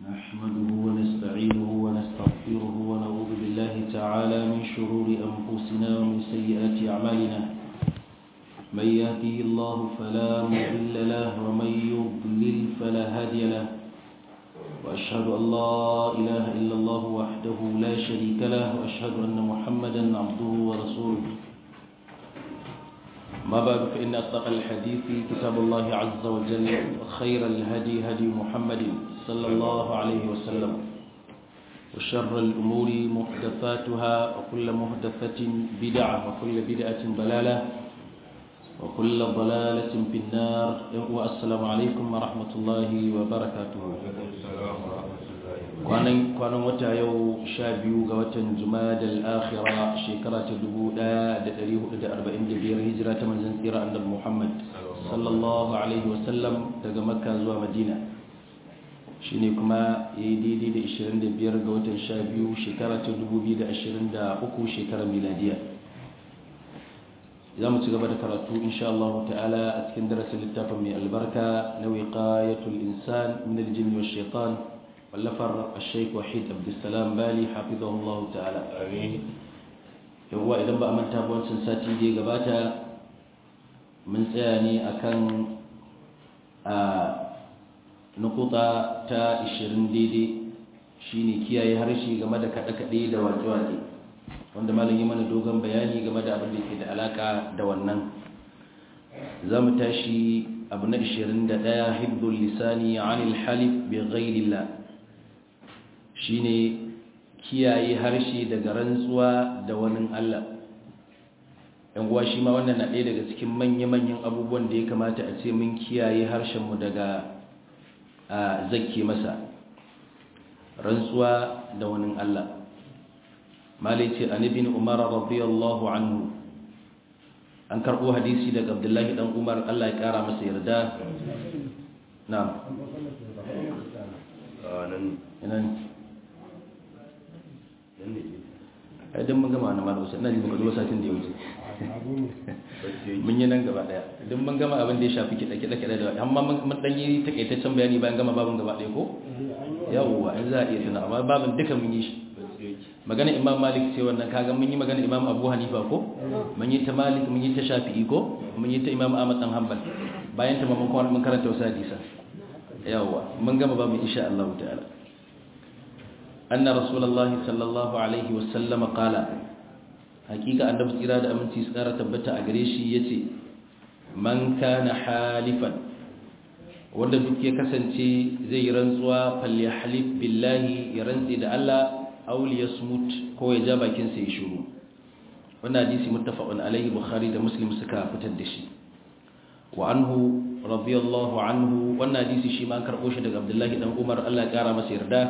نحمده ونستعينه ونستغفره ونعوذ بالله تعالى من شرور أنفسنا ومن سيئات أعمالنا من يهده الله فلا مضل له ومن يضلل فلا هادي له وأشهد أن لا إله إلا الله وحده لا شريك له وأشهد أن محمدا عبده ورسوله ما بعد فإن أصدق الحديث كتاب الله عز وجل وخير الهدي هدي محمد صلى الله عليه وسلم وشر الأمور محدثاتها وكل محدثة بدعة وكل بدعة ضلالة وكل ضلالة في النار والسلام عليكم ورحمة الله وبركاته kwanan wata yau sha biyu ga watan jumadal akhira shekara ta 1445 hijira ta manzan tsira annabi muhammad sallallahu alaihi wasallam daga makka zuwa madina shine kuma ya yi daidai da 25 ga watan sha biyu shekara ta 2023 shekarar miladiya za mu ci gaba da karatu insha Allah ta'ala a cikin darasin littafin mai albarka na wiqayatul insan min aljinn wash shaitan wallafar al-sheikh wahid abdussalam bali hafizahullahu ta'ala amin yawa idan ba a manta ba wancan sati da ya gabata mun tsaya ne akan a nukuta ta 20 daidai shine kiyaye harshe game da kaɗe-kaɗe da waƙe-waƙe wanda malam yi mana dogon bayani game da abin da ke da alaka da wannan za mu tashi abu na 21 hibdul lisani anil halif bi ghairillah shine kiyaye harshe daga rantsuwa da wani Allah yan uwa shi ma wannan na ɗaya daga cikin manya-manyan abubuwan da ya kamata a ce mun kiyaye harshenmu daga zakke masa rantsuwa da wani Allah malai ce an ibn umar radiyallahu anhu an karbo hadisi daga abdullahi dan umar Allah ya kara masa yarda na'am nan ai dan mun gama wannan malam sai ina ji muka zo satin da ya wuce mun yi nan gaba daya idan mun gama abin da ya shafi kiɗa kiɗa kiɗa da amma mun dan yi takaitaccen bayani bayan gama babin gaba daya ko yawwa in za a iya tuna amma babin duka mun yi shi magana imam malik ce wannan kaga mun yi magana imam abu hanifa ko mun yi ta malik mun yi ta shafi'i ko mun yi ta imam ahmad dan hanbal bayan ta mun kuma mun karanta wasu hadisa yawa mun gama ba mu insha Allah ta'ala anna rasulullahi sallallahu alaihi wa sallam qala hakika annabi tsira da aminci su kara tabbata a gare shi yace man kana halifan wanda duk ya kasance zai yi rantsuwa falyahlif billahi ya rantsi da Allah auli ya smut ko ya ja bakinsa ya shuru wannan hadisi muttafaqun alaihi bukhari da muslim suka fitar da shi wa anhu radiyallahu anhu wannan hadisi shi ma an karbo shi daga abdullahi dan umar Allah ya kara masa yarda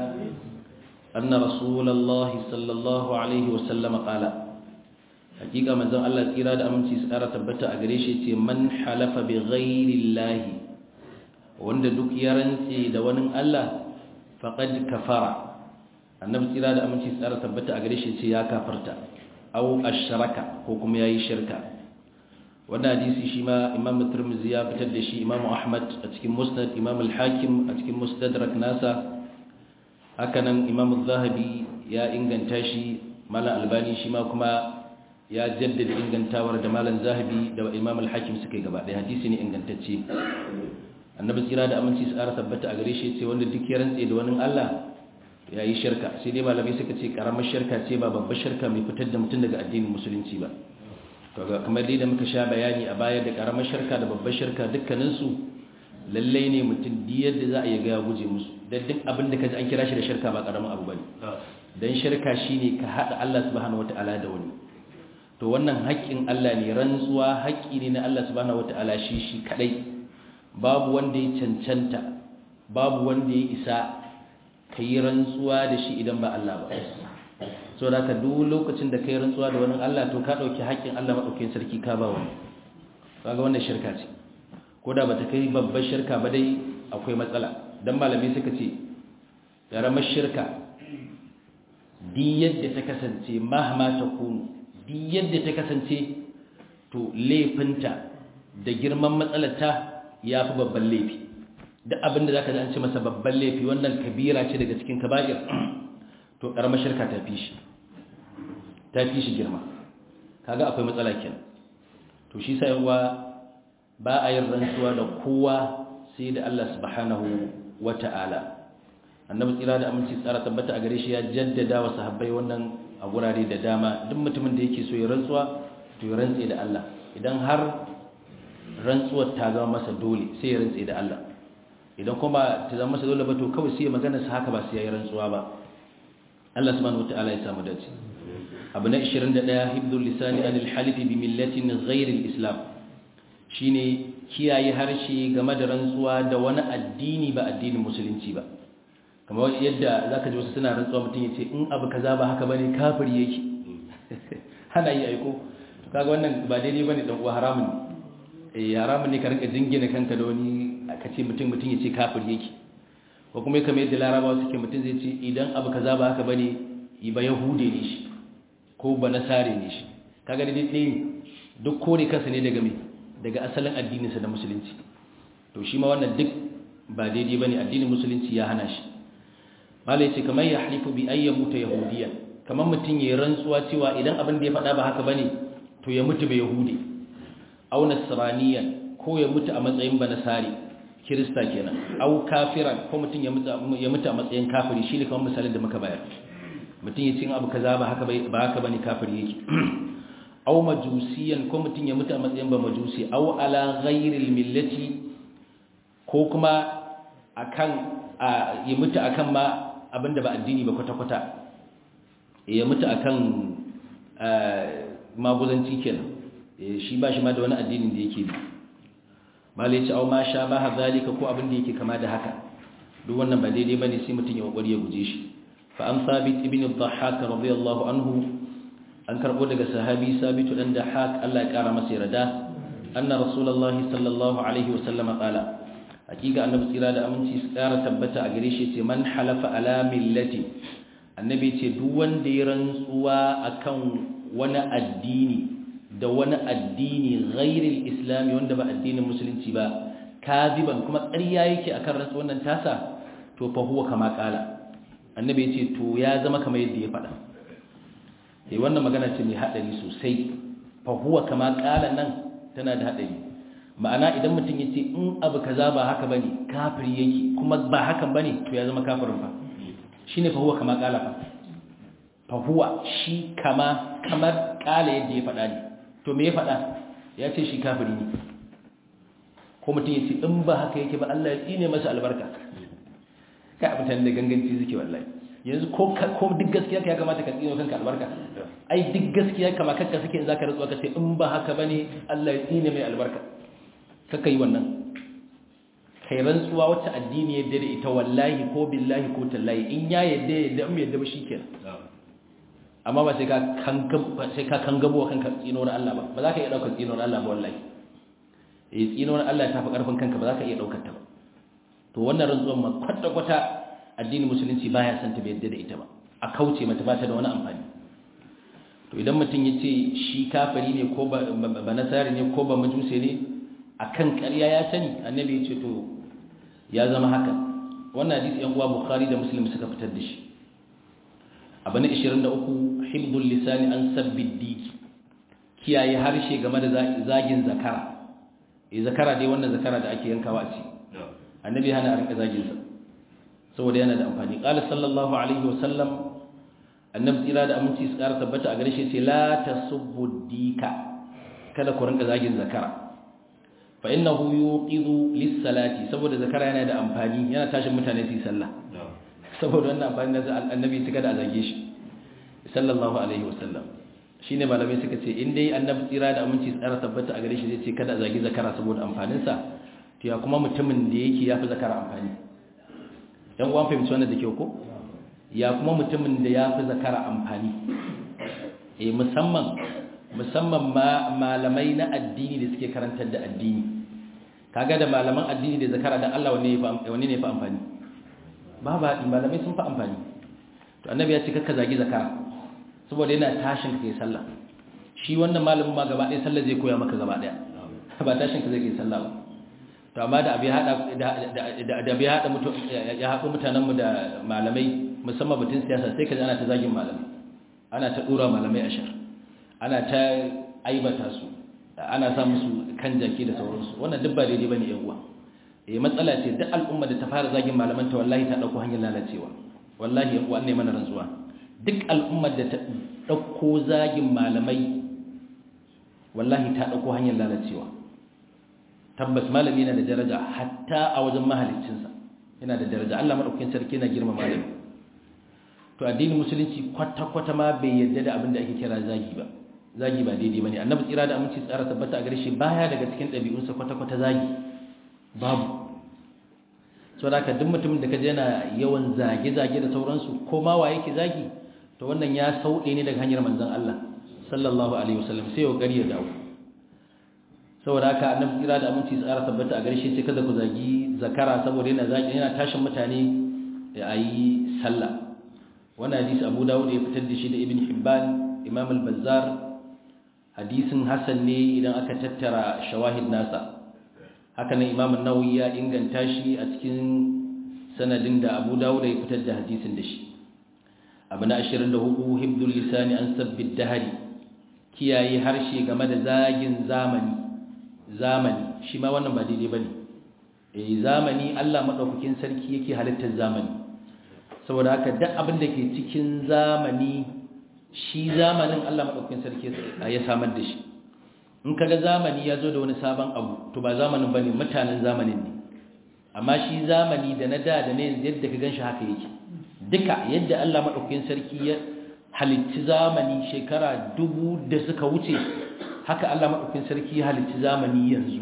anna rasulullahi sallallahu alaihi wa sallam qala hakika manzon Allah tsira da aminci su kara tabbata a gare shi ce man halafa bi ghairi llahi wanda duk ya rantse da wani Allah faqad kafara annabi tsira da aminci tsara tabbata a gare shi ce ya kafarta au ashraka ko kuma yayi shirka wannan hadisi shi ma imam tirmidhi ya fitar da shi imam ahmad a cikin musnad imam al-hakim a cikin mustadrak nasa hakanan imam az-zahabi ya inganta shi malam albani shi ma kuma ya jaddada ingantawar da malam zahabi da imam al-hakim suka yi gaba da hadisi ne ingantacce annabi tsira da aminci tsara tabbata a gare shi ce wanda duk ya rantse da wani Allah ya yi shirka sai dai malamai suka ce karamar shirka ce ba babbar shirka mai fitar da mutum daga addinin musulunci ba kamar dai da muka sha bayani a baya da karamar shirka da babbar shirka dukkaninsu lallai ne mutum diyar da za a yi ga guje musu don duk abin da ka ji an kira shi da shirka ba karamin abu bane don shirka shine ka haɗa Allah subhanahu wata'ala da wani to wannan haƙƙin Allah ne rantsuwa haƙƙi ne na Allah subhanahu wata'ala shi shi kadai babu wanda ya cancanta babu wanda ya isa ka yi rantsuwa da shi idan ba Allah ba so da ka duk lokacin da ka yi rantsuwa da wani Allah to ka ɗauki haƙƙin Allah maɗaukin sarki ka ba wani kaga wannan shirka ce ko da ba ta kai babbar shirka ba dai akwai matsala don malami suka ce ƙaramar shirka di yadda ta kasance mahama ta kunu di yadda ta kasance to laifinta da girman matsalarta ya fi babban laifi da abin da zaka ji an ce masa babban laifi wannan kabira ce daga cikin kaba'ir to karamar shirka ta fi shi ta fi shi girma kaga akwai matsala kenan to shi sai yawa ba a yin rantsuwa da kowa sai da Allah subhanahu wata'ala annabi tsira da aminci tsara tabbata a gare shi ya jaddada wa sahabbai wannan a gurare da dama duk mutumin da yake so ya rantsuwa to ya rantse da Allah idan har rantsuwar ta zama masa dole sai ya rantse da Allah idan kuma ta zama masa dole ba to kawai sai ya magana sa haka ba sai ya yi rantsuwa ba Allah subhanahu wataala ya samu dace abu na 21 hibdul lisani anil halifi bi millatin ghairi islam shine kiyaye harshe game da rantsuwa da wani addini ba addinin musulunci ba kamar yadda zaka ji wasu suna rantsuwa mutum ya ce in abu kaza ba haka bane kafiri yake hana yi aiko kaga wannan ba daidai bane dan uwa haramun ne eh haramun ne ka rika jingina kanka da wani ka ce mutum mutum ya ce kafiri yake ko kuma kamar yadda larabawa suke mutum zai ce idan abu kaza ba haka bane yi ba yahude ne shi ko ba nasare ne shi kaga da dai duk kore kansa ne daga me daga asalin addininsa da musulunci to shi ma wannan duk ba daidai bane addinin musulunci ya hana shi mala yace kamar ya halifu bi ayyan muta yahudiya kamar mutum ya rantsuwa cewa idan abin da ya faɗa ba haka bane to ya mutu ba yahudi aw nasraniyan ko ya mutu a matsayin ba nasari kirista kenan aw kafiran ko mutum ya mutu ya mutu a matsayin kafiri shine kamar misalin da muka bayar mutum ya ce abu kaza ba haka ba haka bane kafiri yake aw majusiyan ko mutum ya mutu a matsayin ba majusi aw ala ghairil millati ko kuma akan ya mutu akan ma abinda ba addini ba kwata-kwata ya mutu akan maguzanci kenan shi ba shi ma da wani addinin da yake bi malai ce au ma sha ba ha zalika ko abin da yake kama da haka duk wannan ba daidai bane sai mutum ya kokari ya guje shi fa an sabit ibn ad-dhahhak radiyallahu anhu an karbo daga sahabi sabitu dan dahhak Allah ya kara masa yarda anna rasulullahi sallallahu alaihi wasallam qala hakika annabi tsira da aminci su kara tabbata a gare shi ce man halafa ala millati annabi ce duk wanda ya rantsuwa akan wani addini da wani addini ghairil islami wanda ba addinin musulunci ba kaziban kuma ƙarya yake akan rantsuwan nan tasa to fa huwa kama kala annabi ya ce to ya zama kamar yadda ya faɗa eh wannan magana ce mai hadari sosai fa huwa kama kala nan tana da hadari ma'ana idan mutum ya ce in abu kaza ba haka bane kafiri yake kuma ba hakan bane to ya zama kafirin fa shine fa huwa kama kala fa fa huwa shi kama kamar kala yadda ya faɗa ne to me ya faɗa ya ce shi kafiri ne ko mutum ya ce in ba haka yake ba Allah ya tsine masa albarka kai mutane da ganganci suke wallahi yanzu ko ko duk gaskiya ka ya kamata ka tsine kanka albarka ai duk gaskiya kama kanka suke in zaka rantsuwa ka ce in ba haka bane Allah ya tsine mai albarka kaka yi wannan kai rantsuwa wacce addini ya da ita wallahi ko billahi ko tallahi in ya yadda yadda in yadda ba shikenan amma ba sai ka kangabo sai ka kangabo kanka tsinuwar Allah ba ba za ka iya daukar tsinuwar Allah ba wallahi eh tsinuwar Allah ta fi karfin kanka ba za ka iya daukar ta ba to wannan rantsuwar ma kwata kwata addinin musulunci baya son ta bai yadda da ita ba a kauce mata ba ta da wani amfani to idan mutum ya ce shi kafiri ne ko ba nasari ne ko ba majuse ne akan ƙarya ya sani annabi ya ce to ya zama haka wannan hadisi yan uwa bukhari da muslim suka fitar da shi abu na 23 hibdul lisani an sabbid diki kiyaye harshe game da zagin zakara eh zakara dai wannan zakara da ake yankawa a ci annabi hana a rinka zagin sa saboda yana da amfani qala sallallahu alaihi wasallam annabi tsira da aminci su ƙara tabbata a gare shi ce la tasubbu dika kada ku rinka zagin zakara fa innahu yuqidu lis-salati saboda zakara yana da amfani yana tashin mutane su yi sallah saboda wannan amfani da annabi suka da zage shi sallallahu alaihi wasallam shine malamai suka ce in dai annabi tsira da aminci tsara tabbata a gare shi zai ce kada a zagi zakara saboda amfanin sa to ya kuma mutumin da yake yafi zakara amfani dan uwan fahimci wannan da kyau ko ya kuma mutumin da yafi zakara amfani eh musamman musamman ma malamai na addini da suke karantar da addini kaga da malaman addini da zakara dan Allah wanne wanne ne fa amfani ba ba malamai sun fa amfani to annabi ya ce kakka zagi zakara saboda yana tashin ka kai sallah shi wannan malamin ma gaba ɗaya sallah zai koya maka gaba ɗaya ba tashin ka zai kai sallah ba to amma da abin hada da bai hada mutum ya haɗu mutanen mu da malamai musamman batun siyasa sai kaji ana ta zagin malamai ana ta dora malamai a shar ana ta aibata su ana sa musu kan jaki da sauransu wannan duk ba daidai bane yan uwa eh matsala ce duk al'umma da ta fara zagin malaman ta wallahi ta dauko hanyar lalacewa wallahi yan uwa ne mana rantsuwa duk al'ummar da ta dauko zagin malamai wallahi ta dauko hanyar lalacewa tabbas malami yana da daraja hatta a wajen mahaliccinsa yana da daraja Allah madaukakin sarki yana girma malami to addinin musulunci kwata-kwata ma bai yarda da abin da ake kira zagi ba zagi ba daidai bane annabi tsira da aminci tsara tabbata a gare shi baya daga cikin ɗabi'unsa kwata-kwata zagi babu so da ka duk mutumin da kaje yana yawan zage-zage da sauransu ko ma wa yake zagi to wannan ya sauɗe ne daga hanyar manzon Allah sallallahu alaihi wasallam sai ya gari ya dawo saboda haka annabi tsira da aminci tsara tabbata a gare shi sai kada ku zagi zakara saboda yana zagi yana tashin mutane ya yi sallah wannan hadisi Abu Dawud ya fitar da shi da Ibn Hibban Imam al-Bazzar hadisin hasan ne idan aka tattara shawahid nasa haka nan Imam an-Nawawi ya inganta shi a cikin sanadin da Abu Dawud ya fitar da hadisin da shi abu na 24 hibdul lisani an sabbid dahari kiyaye harshe game da zagin zamani zamani shi ma wannan ba daidai bane eh zamani Allah madaukakin sarki yake halittar zamani saboda haka duk abin da ke cikin zamani shi zamanin Allah madaukakin sarki ya samar da shi in kaga zamani ya zo da wani sabon abu to ba zamanin bane mutanen zamanin ne amma shi zamani da na da da ne yadda ka ganshi haka yake duka yadda Allah madaukakin sarki ya halicci zamani shekara dubu da suka wuce haka Allah madaukakin sarki ya halicci zamani yanzu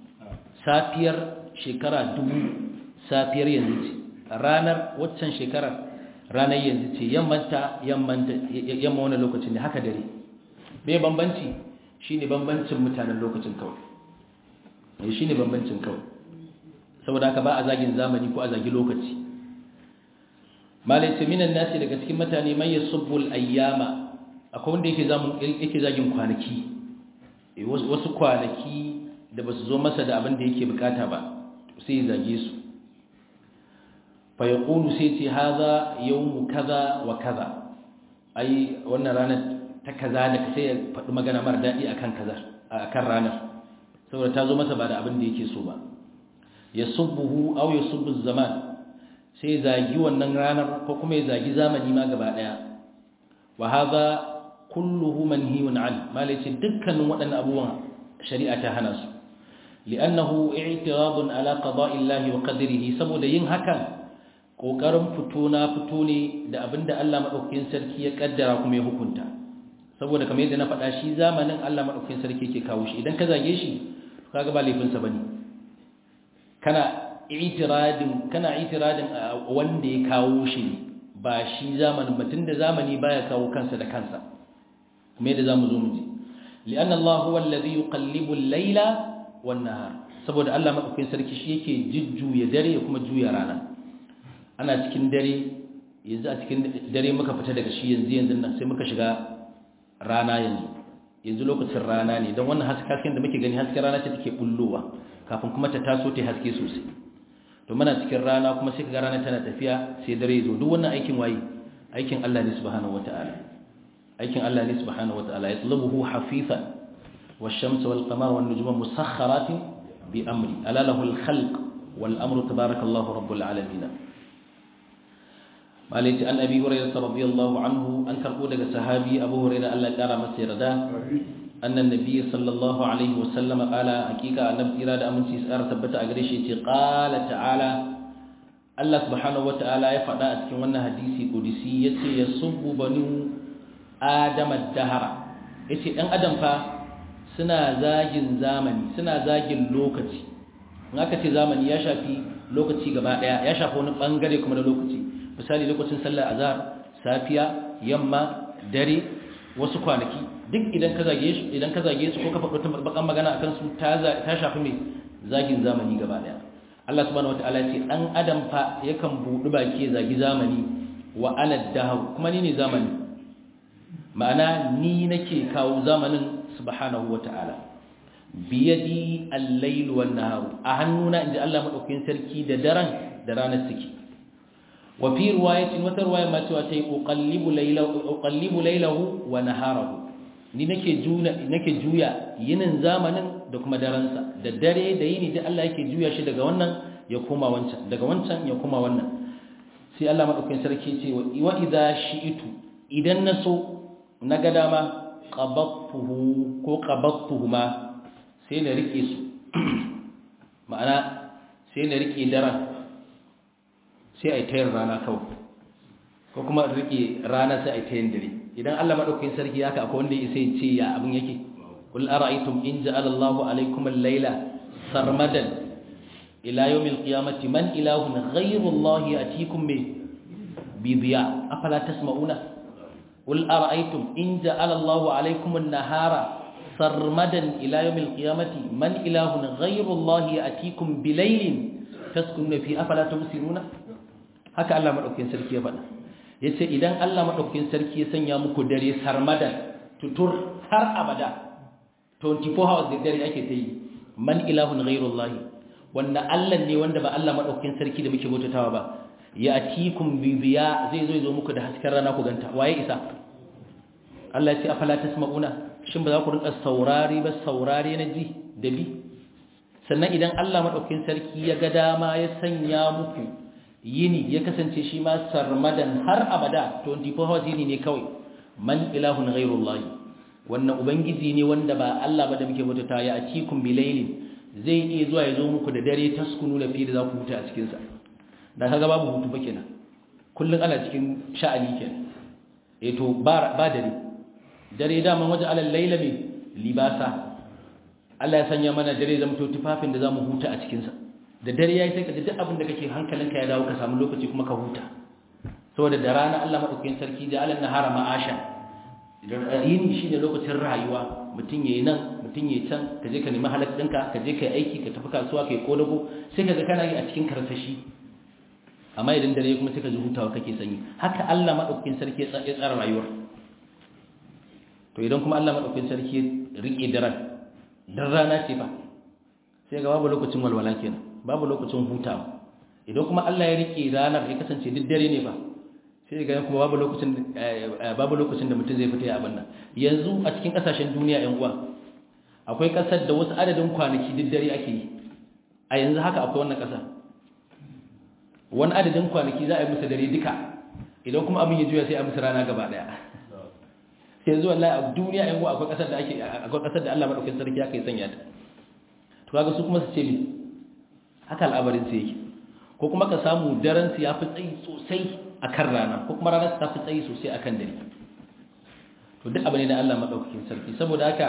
safiyar shekara dubu safiyar yanzu ce ranar waccan shekarar ranar yanzu ce yammanta yamma wani lokacin ne haka dare bai bambanci shine bambancin mutanen lokacin kawai shine bambancin kawai saboda haka ba a zagin zamani ko a zagi lokaci malai ce minan nasi daga cikin mutane mai yasubbul ayyama akwai wanda yake zamun yake zagin kwanaki wasu kwanaki da basu zo masa da abin da yake bukata ba sai ya zage su fa yaqulu sai ce hadha yawmu kaza wa kaza ai wannan ranar ta kaza da sai ya faɗi magana mara daɗi akan kaza akan ranar saboda ta zo masa ba da abin da yake so ba yasubbuhu aw yasubbu zaman sai zagi wannan ranar ko kuma ya zagi zamani ma gaba daya wa hadha kulluhu manhiyun an malaci dukkanin waɗannan abubuwan shari'a ta hana su li'annahu i'tiradun ala qada'i Allah wa qadrihi saboda yin hakan kokarin fito na fito ne da abinda Allah madaukakin sarki ya kaddara kuma ya hukunta saboda kamar yadda na faɗa shi zamanin Allah madaukakin sarki yake kawo shi idan ka zage shi kaga ba laifin sa bane kana itiradin kana itiradin wanda ya kawo shi ba shi zamanin batun da zamani baya kawo kansa da kansa kuma yadda zamu zo mu ji li'anna Allah huwa alladhi yuqallibu al-layla wan-nahar saboda Allah madaukakin sarki shi yake jujjuya dare ya kuma juya rana ana cikin dare yanzu a cikin dare muka fita daga shi yanzu yanzu nan sai muka shiga rana yanzu yanzu lokacin rana ne don wannan hasken da muke gani hasken rana ce take bullowa kafin kuma ta taso ta haske sosai to muna cikin rana kuma sai kaga rana tana tafiya sai dare zo duk wannan aikin waye aikin Allah ne subhanahu wataala aikin Allah ne subhanahu wataala yatlubuhu hafifan wash-shamsu wal-qamara wan-nujuma musakhkharatin bi amri ala lahu al-khalq wal-amru tabarakallahu rabbul alamin malaiti an abi hurairah radiyallahu anhu an karbo daga sahabi abu hurairah Allah ya kara masa yarda أن النبي صلى الله عليه وسلم قال حقيقة أن إرادة أمن سيسار ثبت أغريشي قال تعالى الله سبحانه وتعالى يفعل أتكي وانا حديثي قدسي يتي يصب بنو آدم الدهر يتي أن أدم فا سنا زاجن زامني سنا زاجن لوكتي ngaka ce zamani ya shafi lokaci gaba daya ya shafi wani bangare kuma da lokaci misali lokacin sallar azhar safiya yamma dare wasu kwanaki duk idan ka zage su idan ka zage su ko ka faɗo ta bakan magana akan su ta ta shafi mai zagin zamani gaba daya Allah subhanahu wataala ya ce dan adam fa yakan budi baki ya zagi zamani wa ana dahu kuma ni ne zamani ma'ana ni nake kawo zamanin subhanahu wataala biyadi al-layl wan nahar a hannuna inji Allah madaukakin sarki da daren da ranar suke wa fi riwayatin wata riwaya ma cewa tayi uqallibu laylahu uqallibu laylahu wa naharahu ni nake juya nake juya yinin zamanin da kuma daren sa da dare da yini da Allah yake juya shi daga wannan ya koma wancan daga wancan ya koma wannan sai Allah madaukakin sarki ce wa idza shi'tu idan naso naga dama qabattuhu ko qabattuhuma sai na rike su ma'ana sai na rike daren sai a yi tayin rana kawai ko kuma rike rana sai a yi tayin dare idan Allah madaukakin sarki haka akwai wanda ya sai ce ya abin yake qul ara'aytum in ja'ala Allahu alaykum al-layla sarmadan ila yawm al-qiyamati man ilahun ghayru Allah yatikum bi diya afala tasma'una qul ara'aytum in ja'ala Allahu alaykum an-nahara sarmadan ila yawmil qiyamati man ilahun ghayru allahi atikum bilaylin taskununa fi afala tubsiruna haka Allah madaukakin sarki ya faɗa yace idan Allah madaukakin sarki ya sanya muku dare sarmadan tutur har abada 24 hours da dare ake ta yi man ilahun ghayru allahi wanda Allah ne wanda ba Allah madaukakin sarki da muke bautatawa ba ya atikum bi biya zai zo zo muku da hasken rana ku ganta waye isa Allah ya ce afala tasma'una shin ba za ku rinka saurari ba saurari na ji da bi sannan idan Allah maɗaukin sarki ya ga dama ya sanya muku yini ya kasance shi ma sarmadan har abada 24 hours yini ne kawai man ilahun ghairullah wannan ubangiji ne wanda ba Allah ba da muke bautata ya atikum bilailin zai iya zuwa ya zo muku da dare taskunu da fi da za ku huta a cikin sa da kaga babu hutu ba kenan kullun ana cikin sha'ani kenan eh to ba ba dare dare daman waje alal laila mai libasa Allah ya sanya mana dare zama to tufafin da zamu huta a cikin sa da dare yayi sai ka ji duk abin da kake hankalinka ya dawo ka samu lokaci kuma ka huta saboda da rana Allah madaukakin sarki da alan nahara ma'asha yini shine lokacin rayuwa mutum yayi nan mutum yayi can ka je ka nemi halak ɗinka ka je ka yi aiki ka tafi kasuwa ka yi kodago sai ka ga kana yi a cikin karsashi amma idan dare kuma sai ka ji hutawa kake sanyi haka Allah madaukakin sarki ya tsara rayuwar to idan kuma Allah madaukakin sarki rike daren dan rana ce fa sai ga babu lokacin walwala kenan babu lokacin hutawa idan kuma Allah ya rike ranar ya kasance duk dare ne fa sai ga kuma babu lokacin babu lokacin da mutum zai fita ya abin nan yanzu a cikin kasashen duniya yan uwa akwai kasar da wasu adadin kwanaki duk dare ake yi a yanzu haka akwai wannan kasar wani adadin kwanaki za a yi musu dare duka idan kuma abin ya juya sai a musu rana gaba daya sai zuwa Allah a duniya yan akwai kasar da ake akwai kasar da Allah madaukakin sarki aka yi sanya ta to kaga su kuma su ce mi haka al'abarin su yake ko kuma ka samu daren su yafi tsayi sosai akan rana ko kuma ranar su tafi tsayi sosai akan dare to duk abin da Allah madaukakin sarki saboda haka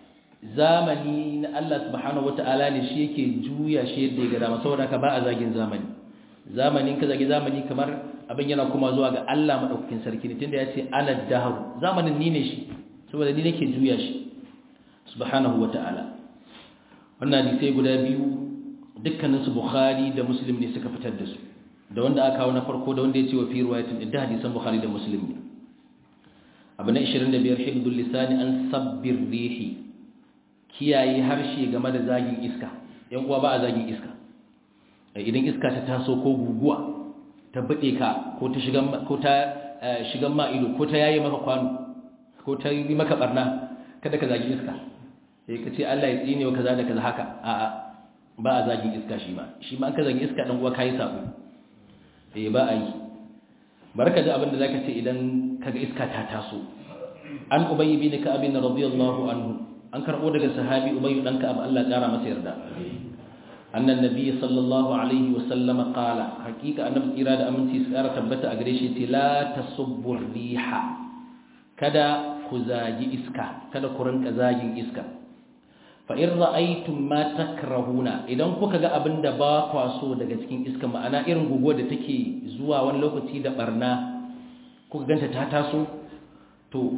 zamani na Allah subhanahu wataala ne shi yake juya shi yadda ya ga dama saboda haka ba a zagin zamani zamanin ka zagi zamani kamar abin yana kuma zuwa ga Allah madaukakin sarki ne tunda ya ce ana daharu zamanin ni ne shi saboda ni nake juya shi subhanahu wata'ala wannan hadisai guda biyu dukkanin su bukhari da muslim ne suka fitar da su da wanda aka kawo na farko da wanda ya ce wa fi riwayatin da hadisan bukhari da muslim ne abu na 25 hibdul lisani an sabbir rihi kiyaye harshe game da zagin iska yan uwa ba a zagin iska idan iska ta taso ko guguwa ta bade ka ko ta shigan ko ta shigan ma ido ko ta yayi maka kwano ko ta yi maka barna kada ka zagi iska sai ka ce Allah ya tsine wa kaza da kaza haka a a ba a zagin iska shi ma shi ma an ka zagi iska dan uwa kai sabo eh ba a yi barka da abin da zaka ce idan kaga iska ta taso an ubayy bin ka'ab radiyallahu anhu an karbo daga sahabi ubayy dan ka'ab Allah ya kara masa yarda أن النبي صلى الله عليه وسلم قال حقيقة أن إرادة أمن تسأرة تبت أغريشي لا تصب الريح كدا كزاجي إسكا كدا كرن كزاجي إسكا فإن رأيتم ما تكرهون إذا كوكا أبن دبا قواسو daga cikin iska ma'ana irin guguwa da take zuwa wani lokaci da barna kuka ganta ta taso to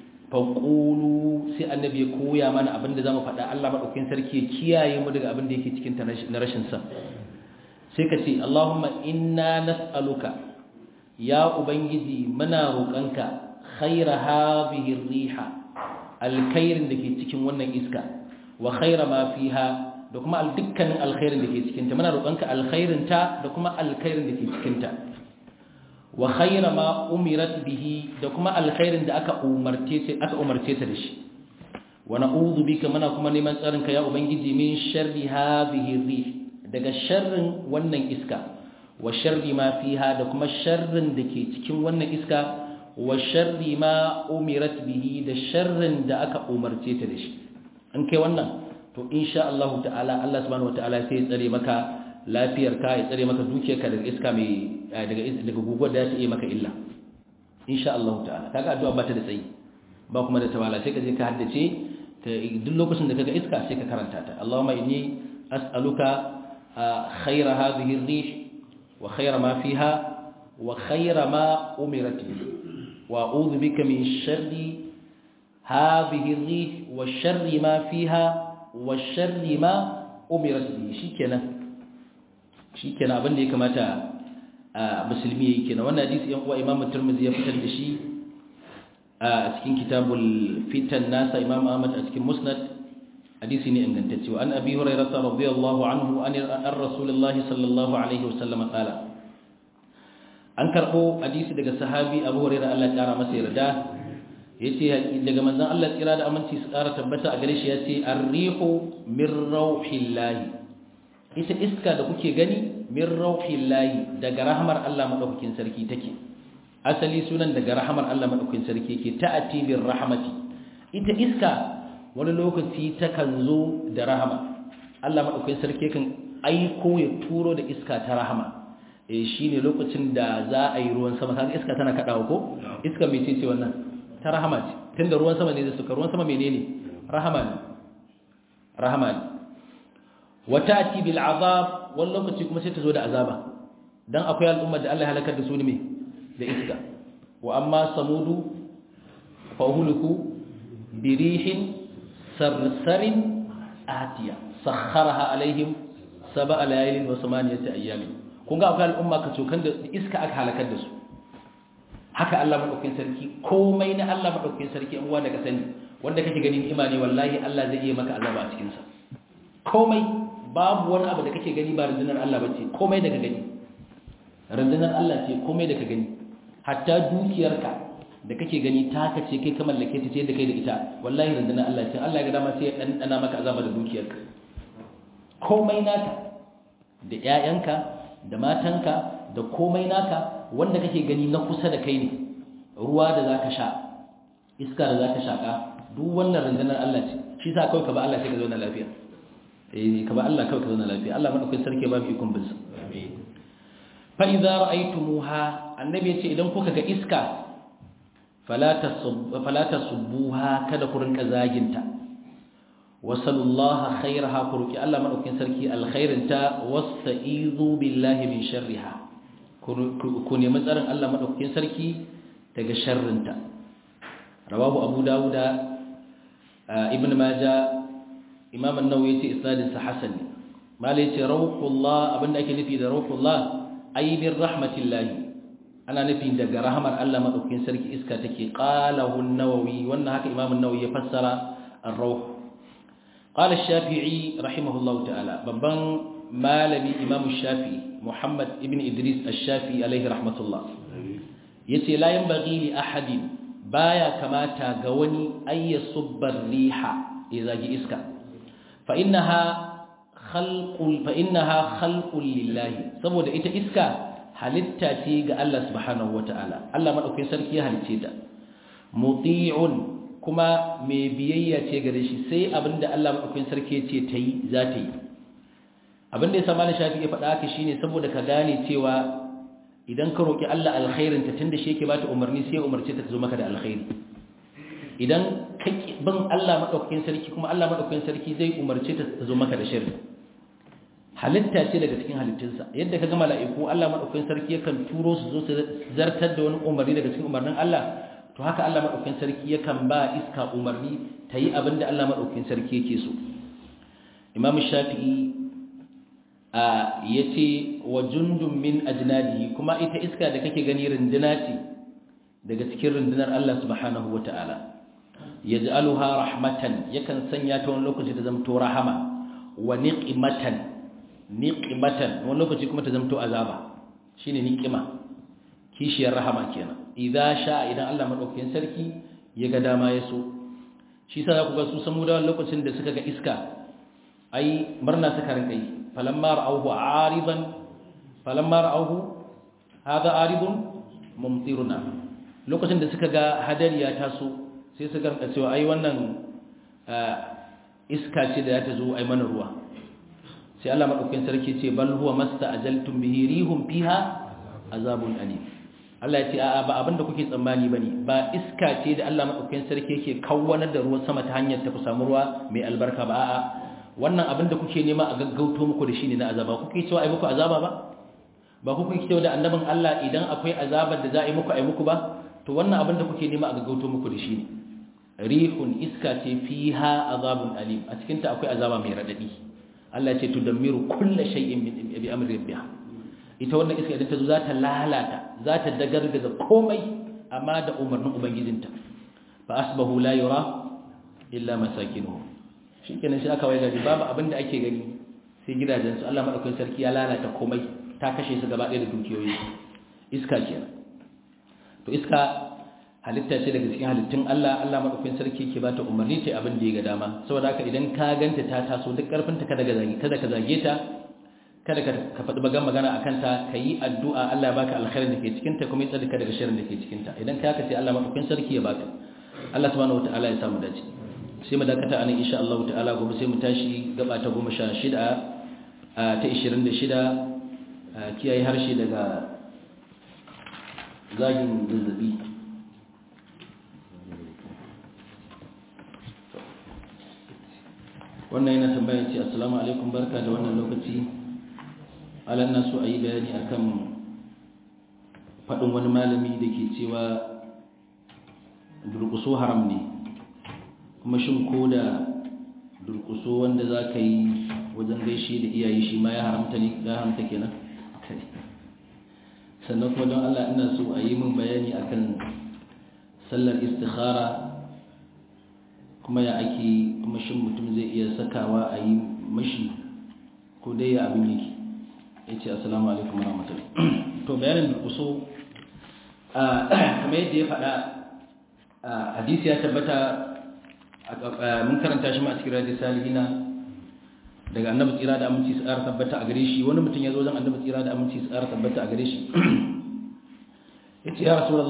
faƙulu sai annabi ya koya mana abin da za mu faɗa Allah maɗaukin sarki ya kiyaye mu daga abin da yake cikin na rashin sa sai ka ce Allahumma inna nas'aluka ya ubangiji muna roƙonka khaira hadhihi riha alkhairin da ke cikin wannan iska wa khaira ma fiha da kuma dukkanin alkhairin da ke cikin ta muna roƙonka alkhairin ta da kuma alkhairin da ke cikin ta wa khaira ma umirat bihi da kuma alkhairin da aka umarce ta aka umarce ta da shi wa na'udhu bika muna kuma neman tsarin ka ya ubangiji min sharri hadhihi rih daga sharrin wannan iska wa sharri ma fiha da kuma sharrin da ke cikin wannan iska wa sharri ma umirat bihi da sharrin da aka umarce ta da shi in kai wannan to insha Allah ta'ala Allah subhanahu wataala sai ya tsare maka lafiyarka ya tsare maka dukiyarka daga iska mai daga daga guguwar da ta yi maka illa insha Allah ta'ala kaga addu'a ba ta da tsayi ba kuma da tawala sai ka je ka haddace duk lokacin da kaga iska sai ka karanta ta Allahumma inni as'aluka khayra hadhihi ar-rih wa khayra ma fiha wa khayra ma umirat bihi wa a'udhu bika min sharri hadhihi ar-rih wa sharri ma fiha wa sharri ma umirat bihi shikenan shikenan abin da ya kamata musulmi yake kenan wannan hadisi yan uwa Imam Tirmidhi ya fitar da shi a cikin kitabul fitan nasa imam ahmad a cikin musnad hadisi ne ingantacce wa an abi hurairah radiyallahu anhu an rasulullahi sallallahu alaihi wasallam qala an karbo hadisi daga sahabi abu hurairah Allah ya kara masa yarda yace daga manzon Allah tsira da aminci su kara tabbata a gare shi yace ar-rihu min rauhillahi ita iska da kuke gani min rauhillahi daga rahmar Allah madaukakin sarki take asali sunan daga rahamar Allah madaukakin sarki yake ta'ati bir rahmati ita iska wani lokaci ta kan zo da rahama Allah madaukakin sarki kan aiko ya turo da iska ta rahama eh shine lokacin da za a yi ruwan sama kaga iska tana kadawa ko iska mai ce wannan ta rahama ce tunda ruwan sama ne da suka ruwan sama menene rahama ne rahama ne wa ta'ti bil azab wani lokaci kuma sai ta zo da azaba dan akwai al'ummar da Allah ya halakar da su ne me da iska wa amma samudu fahuliku birihin sarsarin atiya sakharaha alaihim sab'a layalin wa samaniyati ayyamin kun ga akwai al'umma ka cokan da iska aka halakar da su haka Allah madaukakin sarki komai na Allah madaukakin sarki an uwa daga sani wanda kake ganin imani wallahi Allah zai iya maka azaba a cikin sa komai babu wani abu da kake gani ba rundunar Allah bace komai daga gani rundunar Allah ce komai da ka gani hatta dukiyarka da kake gani taka ce kai ka mallake ta ce da kai da ita wallahi rundunar Allah ce Allah ya ga dama sai ya dandana maka azaba da dukiyarka komai naka da ƴaƴanka da matanka da komai naka wanda kake gani na kusa da kai ne ruwa da zaka sha iska da zaka shaka duk wannan rundunar Allah ce shi sa kawai ka ba Allah sai ka zauna lafiya eh ka ba Allah kawai ka zauna lafiya Allah madaukakin sarki ba mu ikon bin sa amin fa idza ra'aytumuha annabi ya ce idan kuka ga iska fala tasubbuha kada ku rinka zaginta wasallallahu khairaha ku roki Allah madaukakin sarki alkhairinta wasta'izu billahi min sharriha ku nemi tsarin Allah madaukakin sarki daga sharrinta rawahu abu dawuda ibn majah imam an-nawawi yace isnadin sa hasan malai yace rawqullah abinda ake nufi da rawqullah ay min rahmatillahi ana nufin daga rahamar Allah madaukakin sarki iska take qalahu an-nawawi wannan haka imam an-nawawi ya fassara ar-rawh qala ash-shafi'i rahimahullahu ta'ala babban malami imam ash-shafi'i muhammad ibn idris ash-shafi'i alayhi rahmatullah yace la yanbaghi li ahadin baya kamata ga wani ayyasubbar riha izagi iska fa innaha khalqul fa innaha khalqul lillahi saboda ita iska halitta ce ga Allah subhanahu wataala Allah madaukakin sarki ya halice ta muti'un kuma mai biyayya ce gare shi sai abinda Allah madaukakin sarki ya ce tayi za ta yi abinda ya sama shafi ya faɗa haka shine saboda ka gane cewa idan ka roki Allah alkhairin ta tunda shi yake bata umarni sai ya umarce ta ta zo maka da alkhairi idan ka bin Allah madaukakin sarki kuma Allah madaukakin sarki zai umarce ta ta zo maka da sharri halitta ce daga cikin halittunsa yadda ka ga mala'iku Allah madaukakin sarki yakan turo su zo su zartar da wani umarni daga cikin umarnin Allah to haka Allah madaukakin sarki yakan ba iska umarni ta yi abin da Allah madaukakin sarki yake so Imam Shafi'i a yace wa jundun min ajnadihi kuma ita iska da kake gani runduna ce daga cikin rundunar Allah subhanahu wataala yaj'aluha rahmatan yakan sanya ta wani lokaci ta zamto rahama wa niqmatan niqmatan wani lokaci kuma ta zamto azaba shine niqima kishiyar rahama kenan idza sha idan Allah madaukakin sarki ya ga dama ya so shi sa za ku ga su samu da lokacin da suka ga iska ai murna suka rinka yi falamma ra'awhu aridan falamma ra'awhu hada aridun mumtiruna lokacin da suka ga hadari ya taso sai suka rinka cewa ai wannan iska ce da ta zo ai mana ruwa sai Allah madaukakin sarki ce bal huwa masta'ajaltum bihi rihum fiha azabun alim Allah ya ce a'a ba abinda kuke tsammani bane ba iska ce da Allah madaukakin sarki yake kawwanar da ruwan sama ta hanyar ta ku samu ruwa mai albarka ba a'a wannan abinda kuke nema a gaggauto muku da shi ne na azaba kuke cewa ai muku azaba ba ba kuke cewa da annabin Allah idan akwai azabar da za a yi muku ai muku ba to wannan abinda kuke nema a gaggauto muku da shi ne rihun iska ce fiha azabun alim a cikin ta akwai azaba mai radadi Allah ya ce tudammiru kullu shay'in bi amri rabbiha ita wannan iska idan ta zo za ta lalata za ta dagargaza komai amma da umarnin ubangijinta fa asbahu la yura illa masakinuhu shikenan shi aka waiga babu abin da ake gani sai gidajen su Allah madaukakin sarki ya lalata komai ta kashe su gaba ɗaya da dukiyoyi iska kenan to iska halitta ce daga cikin halittun Allah Allah madaukakin sarki ke bata umarni ta abin da ya ga dama saboda haka idan ka ganta ta taso duk karfin ta kada ka zage kada ka zage ta kada ka faɗi bagan magana a kanta ka yi addu'a Allah ya baka alkhairin da ke cikinta kuma ya tsarka daga shirin da ke cikinta idan ka haka sai Allah maɗaukin sarki ya baka Allah subhanahu wata'ala ya samu dace sai mu dakata anan insha Allah ta'ala gobe sai mu tashi gaba ta goma sha shida ta ishirin da shida kiyaye harshe daga zagin zazzabi wannan yana tambaya ce assalamu alaikum barka da wannan lokaci alan na so a yi bayani akan faɗin wani malami da ke cewa durƙuso haram ne kuma shin ko da durƙuso wanda za ka yi wajen gaishe da iyaye shi ma ya haramta ne ya haramta kenan sannan kuma don Allah ina so a yi min bayani akan sallar istikhara kuma ya ake kuma shin mutum zai iya sakawa a yi mashi ko dai ya abin yake ya ce assalamu alaikum warahmatullahi to bayanin durkuso kamar yadda ya faɗa hadisi ya tabbata mun karanta shi ma a cikin rajin salihina daga annabi tsira da aminci su ƙara tabbata a gare shi wani mutum ya zo zan annabi tsira da aminci su ƙara tabbata a gare shi ya ce ya rasu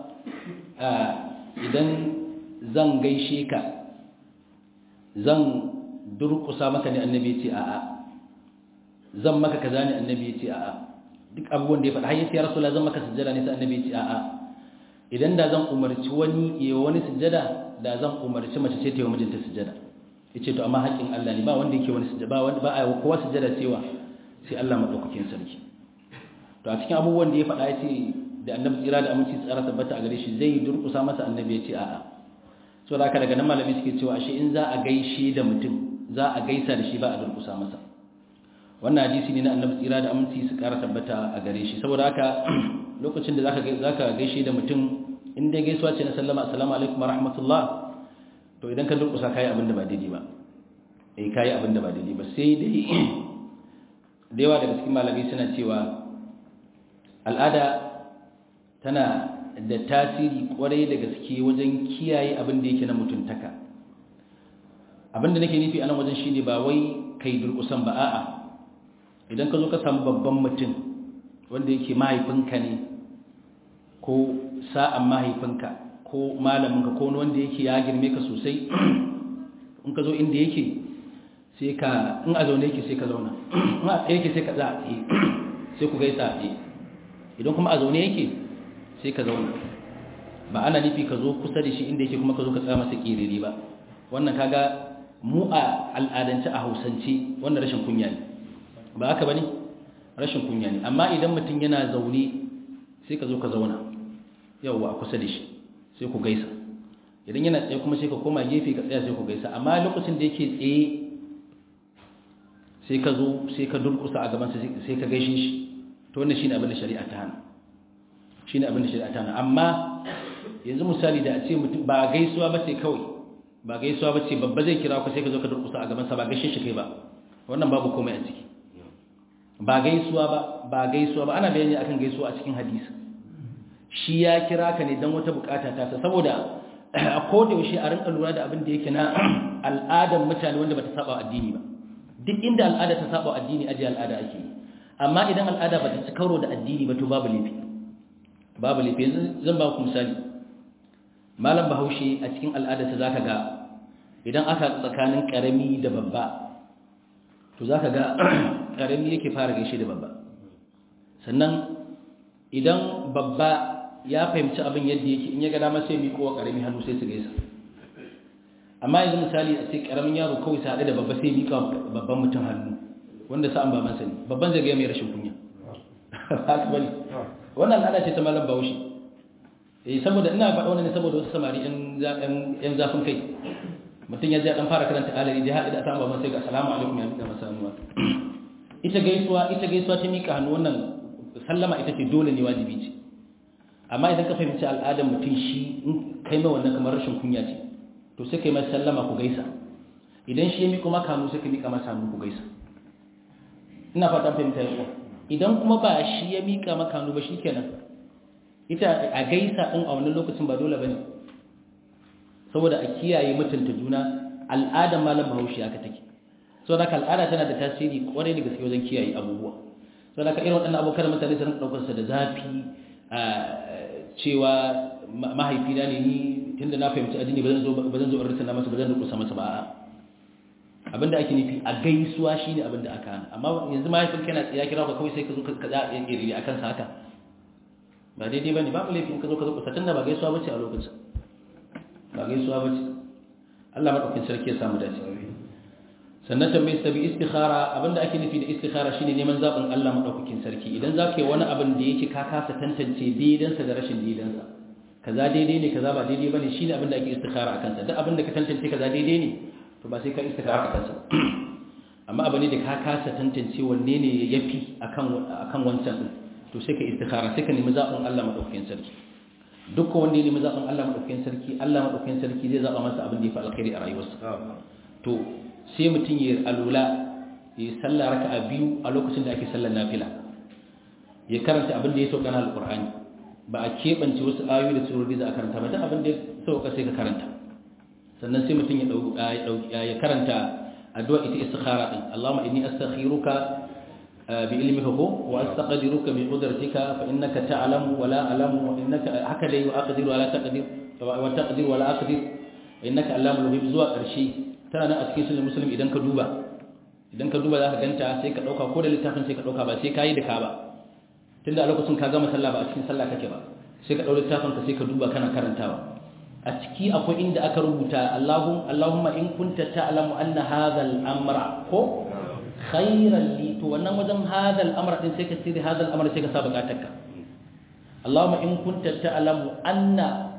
idan zan gaishe ka zan durkusa maka ne annabi ya ce a'a zan maka kaza ne annabi ya ce a'a duk abubuwan da ya faɗa har yace ya rasulullah zan maka sujjada ne sai annabi ya ce a'a idan da zan umarci wani ya wani sujjada da zan umarci mace ce ta yi wa mijinta sujjada yace to amma haƙƙin Allah ne ba wanda yake wani sujjada ba wanda ba a yi kowa sujjada cewa sai Allah madaukakin sarki to a cikin abubuwan da ya faɗa yace da annabi tsira da aminci tsara tabbata a gare shi zai durƙusa masa annabi ya ce a'a so da haka daga nan malami suke cewa ashe in za a gaishe da mutum za a gaisa da shi ba a durƙusa masa wannan hadisi ne na annabi tsira da aminci su ƙara tabbata a gare shi saboda haka lokacin da zaka zaka gaishe da mutum in dai gaisuwa ce na sallama assalamu alaikum warahmatullah to idan ka durƙusa kai abin da ba daidai ba eh kai abin da ba daidai ba sai dai da yawa daga cikin malamai suna cewa al'ada tana da tasiri kwarai da gaske wajen kiyaye abin da yake na mutuntaka abin da nake nufi a nan wajen shine ba wai kai durƙusan ba a'a idan ka zo ka samu babban mutum wanda yake mahaifinka ne ko sa'an mahaifinka ko malaminka ko wanda yake ya girme ka sosai in ka zo inda yake sai ka in a zaune yake sai ka zauna in a tsaye yake sai ka za a tsaye sai ku gaisa a tsaye idan kuma a zaune yake sai ka zauna ba ana nufi ka zo kusa da shi inda yake kuma ka zo ka tsaya masa kiriri ba wannan kaga mu a al'adance a hausance wannan rashin kunya ne ba haka bane rashin kunya ne amma idan mutum yana zaune sai ka zo ka zauna yawwa a kusa da shi sai ku gaisa idan yana tsaye kuma sai ka koma gefe ka tsaya sai ku gaisa amma lokacin da yake tsaye sai ka zo sai ka durkusa a gaban sai ka gaishe shi to wannan shine abin da shari'a ta hana shine abin da shari'a ta hana amma yanzu misali da a ce mutum ba gaisuwa ba ce kawai ba gaisuwa ba ce babba zai kira ku sai ka zo ka durkusa a gabansa ba gaishe shi kai ba wannan babu komai a ciki ba gaisuwa ba ba gaisuwa ba ana bayani akan gaisuwa a cikin hadisi shi ya kira ka ne don wata bukata ta saboda a koda yaushe a rinka lura da abin da yake na al'adar mutane wanda bata saba addini ba duk inda al'ada ta saba addini aje al'ada ake yi amma idan al'ada bata ci karo da addini ba to babu laifi babu laifi yanzu zan ba ku misali malam bahaushe a cikin al'adarsa zaka ga idan aka tsakanin karami da babba to zaka ga karami yake fara gaishe da babba sannan idan babba ya fahimci abin yadda yake in ya ga dama sai miƙo wa karami hannu sai su gaisa amma yanzu misali a ce karamin yaro kawai sa da babba sai miƙa babban mutum hannu wanda sa'an baban sani babban zai ga mai rashin kunya haka bane wannan al'ada ce ta malam bahaushe eh saboda ina faɗa wannan ne saboda wasu samari yan zafin kai mutum ya je dan fara karanta alari da haɗe da ta baban sai ga assalamu alaikum ya miƙa masa hannu ita gaisuwa ita gaisuwa ta miƙa hannu wannan sallama ita ce dole ne wajibi ce amma idan ka fahimci al'adar mutum shi in kai mai wannan kamar rashin kunya ce to sai kai mai sallama ku gaisa idan shi ya miƙo maka hannu sai ka miƙa masa hannu ku gaisa ina fatan fahimta yawa idan kuma ba shi ya miƙa maka hannu ba shikenan ita a gaisa din a wannan lokacin ba dole bane saboda a kiyaye mutunta juna al'adar malam bahaushe aka take saboda haka al'ada tana da tasiri kwarai da gaske wajen kiyaye abubuwa saboda haka irin waɗannan abokan mutane su rinka ɗaukar sa da zafi cewa mahaifina ne ni tunda na fahimci addini ba zan zo ba zan zo in risana masa ba zan rukusa masa ba a'a abinda ake nufi a gaisuwa shine abinda aka hana amma yanzu mahaifin kana ya kira ka kawai sai ka zo ka za a yi akan sa haka ba daidai bane babu laifin ka zo ka zo ka tunda ba gaisuwa bace a lokacin ba gaisuwa bace Allah madaukakin sarki ya samu dace sannan tambayar ta bi istikhara abinda ake nufi da istikhara shine neman zabin Allah madaukakin sarki idan za ka yi wani abin da yake ka kasa tantance daidansa da rashin daidansa kaza daidai ne kaza ba daidai bane shine abin da ake istikhara akan sa duk abin da ka tantance kaza daidai ne to ba sai ka istikhara akan sa amma abin da ka kasa tantance wanne ne yafi akan akan wancan din to sai ka istikhara sai ka nemi zabin Allah madaukakin sarki duk wanda ya nemi zabin Allah madaukakin sarki Allah madaukakin sarki zai zaba masa abin da yafi alkhairi a rayuwarsa to sai mutum ya alula ya sallah raka'a biyu a lokacin da ake sallar nafila ya karanta abin da ya sauka na alqur'ani ba a keɓance wasu ayoyi da surori za a karanta ba duk abin da ya sauka sai ka karanta sannan sai mutum ya ya karanta addu'a ita istikhara din Allahumma inni astakhiruka bi ilmika ko wa astaqdiruka bi qudratika fa innaka ta'lamu wa la a'lamu wa innaka haka dai wa aqdiru wa la taqdir wa taqdir wa la aqdir innaka allamul ghuyub zuwa ƙarshe tana nan a cikin sunan muslim idan ka duba idan ka duba za ka ganta sai ka ɗauka ko da littafin sai ka ɗauka ba sai ka yi da ka ba tun da a lokacin ka gama sallah ba a cikin sallah kake ba sai ka ɗau littafin ka sai ka duba kana karantawa a ciki akwai inda aka rubuta Allahum Allahumma in kunta ta'lamu anna hadha al-amra ko khayran li to wannan wajen hadha al-amra din sai ka tsiri hadha al-amra sai ka sa bukatarka Allahumma in kunta ta'lamu anna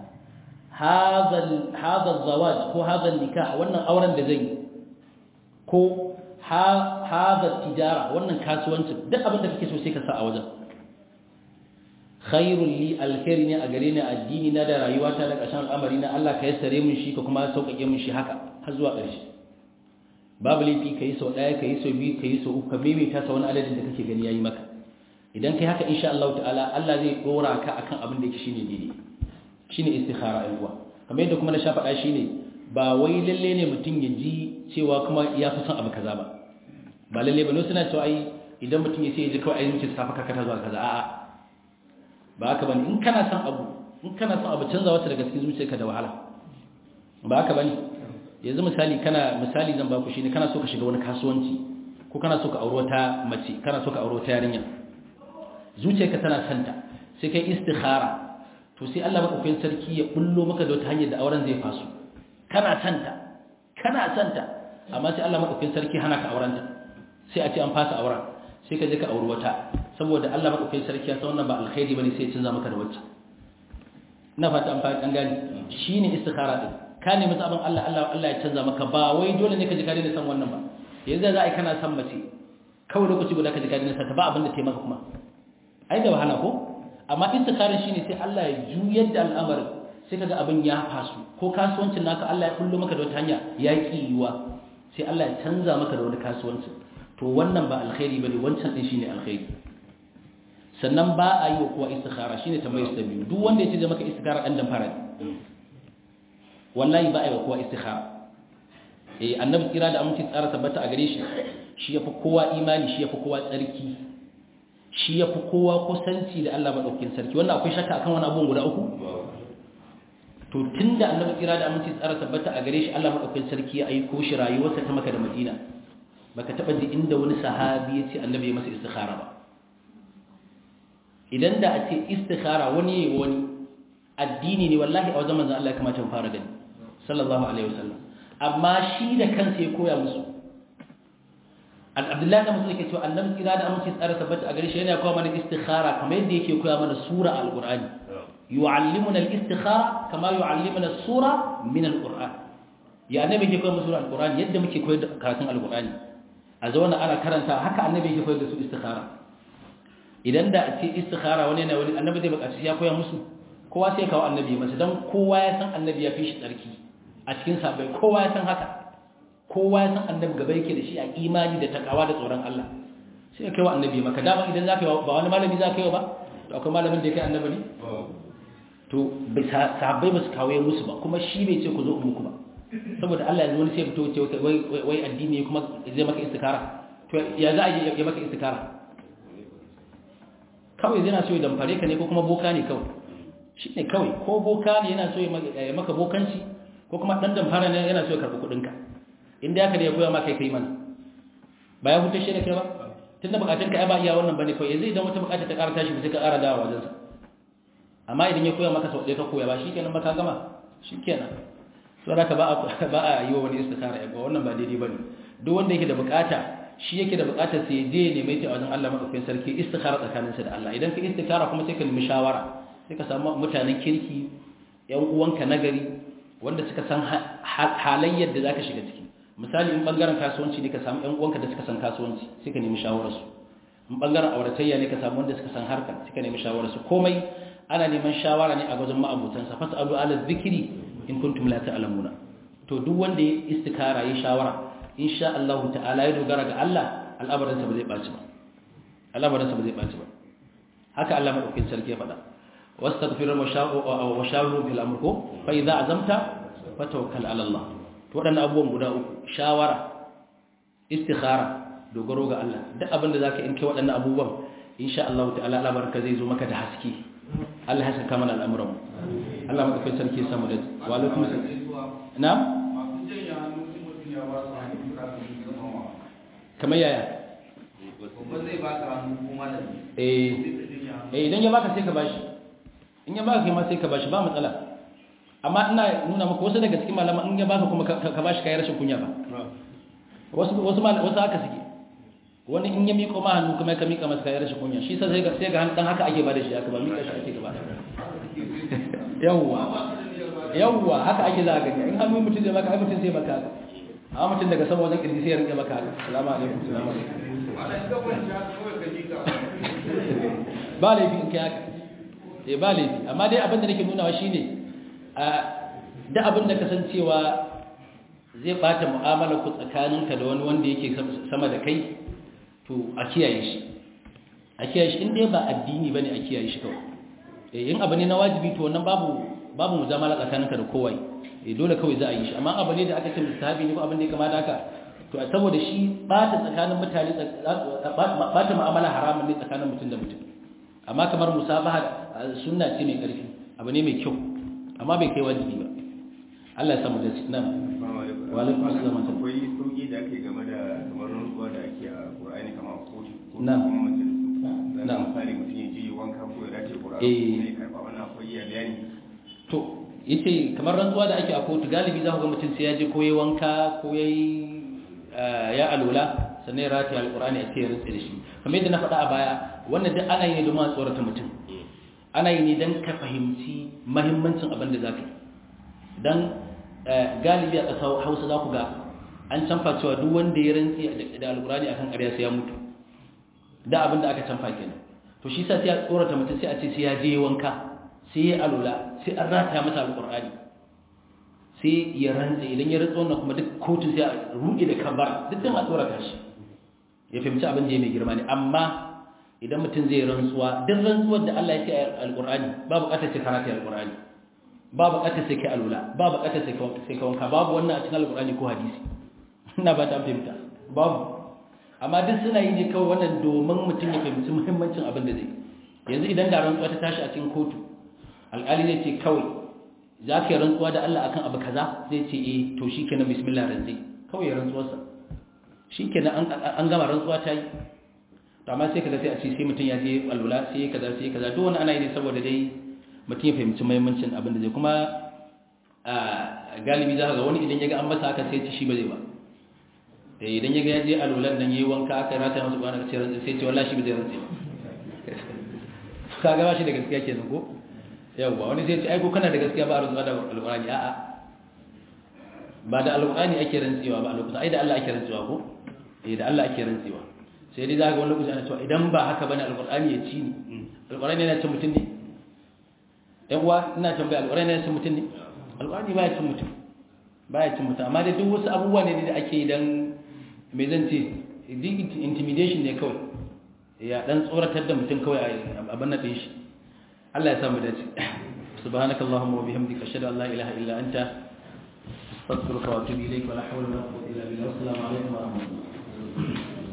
هذا الزواج ko هذا النكاح wannan auren da zai ko هذا التجاره wannan kasuwancin duk abin da kake so sai ka sa a wajen khairul li alkhairi ne a gare ni addini na da rayuwata da ƙarshen al'amari na Allah ka yassare mun shi ka kuma sauƙaƙe mun shi haka har zuwa ƙarshe babu laifi ka yi sau ɗaya ka yi sau biyu ka yi sau uku ka maimaita sa wani adadin da kake gani yayi maka idan kai haka insha Allah ta'ala Allah zai dora ka akan abin da yake shine daidai shine istikhara ai uwa kamar yadda kuma na sha faɗa shine ba wai lalle ne mutum ya ji cewa kuma ya fi son abu kaza ba ba lalle ba ne suna cewa ai idan mutum ya ce ya ji kawai ai mutum safa kakata zuwa kaza a'a ba haka bane in kana son abu in kana son abu canza wata daga cikin zuciyarka da wahala ba haka bane yanzu misali kana misali zan baku shine kana so ka shiga wani kasuwanci ko kana so ka auri wata mace kana so ka auri wata yarinya zuciyarka tana santa sai kai istikhara to sai Allah madaukakin sarki ya bullo maka da wata hanyar da auren zai faso kana santa kana santa amma sai Allah madaukakin sarki hana ka aurenta sai a ce an fasa auren sai ka je ka auri wata saboda Allah madaukakin sarki ya san wannan ba alkhairi bane sai ya canza maka da wacce ina fata an fara an gane shine istikhara din ka nemi zaben Allah Allah Allah ya canza maka ba wai dole ne ka ji ka daina san wannan ba yanzu za a yi kana san mace kawai lokaci guda ka ji ka daina san ta ba abin da ta maka kuma ai da wahala ko amma istikharar shine sai Allah ya juyar da al'amarin sai kaga abin ya fasu ko kasuwancin naka Allah ya kullo maka da wata hanya ya ki yiwa sai Allah ya canza maka da wani kasuwancin to wannan ba alkhairi bane wancan din shine alkhairi sannan ba a yi wa kowa istikhara shine tambayar ta biyu duk wanda ya ce zai maka istikhara dan dan fara wallahi ba a yi wa kowa istikhara eh annabi kira da aminci tsara tabbata a gare shi shi yafi kowa imani shi yafi kowa tsarki shi yafi kowa kusanci da Allah madaukakin sarki wannan akwai shakka akan wani abun guda uku to tunda annabi kira da aminci tsara tabbata a gare shi Allah madaukakin sarki ya aiko shi rayuwarsa ta Makka da Madina baka taba ji inda wani sahabi ya ce annabi ya masa istikhara ba idan da a ce istikhara wani yayi wani addini ne wallahi a wajen manzon Allah ya kamata mu fara gani sallallahu alaihi wasallam amma shi da kansa ya koya musu Abdullahi da musulmi ke cewa annabi kira da amince tsara tabbata a gare shi yana koya mana istikhara kamar yadda yake koya mana sura al-Qur'ani yu'allimuna al-istikhara kama yu'allimuna as-sura min al-Qur'an ya annabi yake koya musu al-Qur'ani yadda muke koyar da karatun al-Qur'ani a zauna ana karanta haka annabi yake koyar da su istikhara idan da a ce istikhara wani ne wani annabi zai buƙaci ya koya musu kowa sai kawo annabi masa dan kowa ya san annabi ya fi shi tsarki a cikin sabai kowa ya san haka kowa ya san annabi gaba yake da shi a imani da takawa da tsoron Allah sai ya kai wa annabi maka dama idan zaka yi ba wani malami zaka yi ba to akwai malamin da ya kai annabi ne to sahabbai ba su kawo musu ba kuma shi bai ce ku zo muku ba saboda Allah yanzu wani sai fito ce wai wai addini kuma zai maka istikara to ya za a yi ya maka istikara kawai zai na so ya damfare ka ne ko kuma boka ne kawai shi ne kawai ko boka ne yana so ya maka bokanci ko kuma ɗan damfara ne yana so ya karɓi kuɗinka inda ya kada ya koya maka kai mana ba ya hutar shi da kai ba tun da bukatun ka ba iya wannan bane kawai zai idan wata bukata ta ƙara tashi ba sai ka ƙara dawa wajensa amma idan ya koya maka sau ɗaya ka koya ba shi kenan ba ka gama shi kenan so da ka ba a yi wa wani istikhara ya ba wannan ba daidai ba ne duk wanda yake da bukata shi yake da bukatar sai je neme ta a wajen Allah madaukakin sarki istikhara tsakaninsa da Allah idan ka istikhara kuma sai ka nemi shawara sai ka samu mutanen kirki yan uwanka nagari wanda suka san halayyar da zaka shiga ciki misali in bangaren kasuwanci ne ka samu yan uwanka da suka san kasuwanci sai ka nemi shawarar su in bangaren auratayya ne ka samu wanda suka san harka sai ka nemi shawarar su komai ana neman shawara ne a wajen ma'abutan sa fasalu ala zikri in kuntum la ta'lamuna to duk wanda ya istikara ya shawara insha Allah ta'ala ya dogara ga Allah al'amarinsa ba zai baci ba al'amarinsa ba zai baci ba haka Allah madaukakin sarki ya faɗa wastaghfiru wa shawru fil amr ko fa idza azamta fatawakkal ala Allah to wadannan abubuwan guda uku shawara istikhara dogaro ga Allah duk abinda zaka in kai wadannan abubuwan insha Allah ta'ala al'amarinka zai zo maka da haske Allah ya saka mana al'amuran mu Allah madaukakin sarki ya samu da wa alaikum assalam na'am kamar yaya eh idan ya baka sai ka bashi in ya baka kai ma sai ka bashi ba matsala amma ina nuna maka wasu daga cikin malama in ya baka kuma ka bashi kai rashin kunya ba wasu wasu wasu haka suke wani in ya miƙo ma hannu kuma ka miƙa masa kai rashin kunya shi sai ga sai ga dan haka ake bada shi aka ba miƙa shi ake gaba yawwa yawwa haka ake za ka gani in hannu mutum zai maka ai mutum zai maka haka a mutum daga sama wajen kirji sai ya rinke maka haka salamu alaikum salamu alaikum ba laifi in kai haka eh ba laifi amma dai abin da nake nunawa shine a da abin da kasancewa zai bata mu'amala ku tsakaninka da wani wanda yake sama da kai to a kiyaye shi a kiyaye shi in dai ba addini bane a kiyaye shi kawai eh in abu ne na wajibi to wannan babu babu mujamala tsakaninka da kowa eh dole kawai za a yi shi amma abu ne da aka ce mustahabi ne ko abin da ya kamata haka to saboda shi bata tsakanin mutane bata mu'amala haramun ne tsakanin mutum da mutum amma kamar musabaha sunna ce mai karfi abu ne mai kyau amma bai kai wajibi ba Allah ya samu da shi nan wa alaikum assalam akwai sauki da ake game da kamar rantsuwa da ake a Qur'ani kamar kotu ko Na. kuma majalisu Na. misali mutum ya je wanka ko ya dace Qur'ani Eh. kuma ya karba wannan akwai ya bayani to yace kamar rantsuwa da ake a kotu galibi za ku ga mutum sai ya je ko yayi wanka ko yayi ya alula sannan ya rataye alqur'ani a cikin rantsi da shi kamar yadda na faɗa a baya wannan duk ana yi ne domin a tsorata mutum ana yi ne don ka fahimci mahimmancin abin da za ka yi don galibi a ƙasa hausa za ku ga an canfa cewa duk wanda ya rantsi da alqur'ani akan ƙarya sai ya mutu da abin da aka canfa kenan to shi sa sai a tsorata mutum sai a ce sai ya je wanka sai ya alula sai an rataya masa alqur'ani sai ya rantse idan ya rantsa wannan kuma duk kotun sai a ruɗe da kabara duk dan a tsorata shi ya fahimci abin da ya mai girma ne amma idan mutum zai rantsuwa duk rantsuwar da Allah ya ce a alqur'ani babu bukatar sai karatu alqur'ani babu bukatar sai kai alula babu bukatar sai sai ka wanka babu wannan a cikin alqur'ani ko hadisi ina ba ta fahimta babu amma duk suna yi ne kawai wannan domin mutum ya fahimci muhimmancin abin da zai yanzu idan da rantsuwa ta tashi a cikin kotu alƙali zai ce kawai za ka yi rantsuwa da Allah akan abu kaza zai ce eh to shi kenan bismillah rantsi kawai ya rantsuwarsa shi kenan an gama rantsuwa ta yi to amma sai kaga sai a ce sai mutum ya je alwala sai kaza sai kaza duk wani ana yi ne saboda dai mutum ya fahimci muhimmancin abin da zai kuma a galibi za ka ga wani idan ya ga an masa haka sai ci shi ba zai ba idan ya ga ya je alwalan nan yayi wanka aka rata masa kwana sai rantsi sai ce wallahi shi ba zai rantsi ba ka ga ba shi da gaskiya kenan ko yawwa wani sai ce ai ko kana da gaskiya ba a rantsuwa da alqur'ani a'a ba da alqur'ani ake rantsewa ba alqur'ani ai da Allah ake rantsewa ko eh da Allah ake rantsewa sai dai zaka wani lokaci ana cewa idan ba haka bane alqur'ani ya ci ni alqur'ani yana cin mutum ne yawa ina tambaya alqur'ani yana cin mutum ne alqur'ani ba ya cin mutum ba ya cin mutum amma dai duk wasu abubuwa ne da ake dan me zan ce intimidation ne kawai ya dan tsoratar da mutum kawai a abin na ɗin shi Allah ya samu dace subhanakallahumma wa bihamdika ashhadu an la ilaha illa anta astaghfiruka wa atubu ilayk wa la hawla wa la quwwata illa billah assalamu alaikum wa rahmatullahi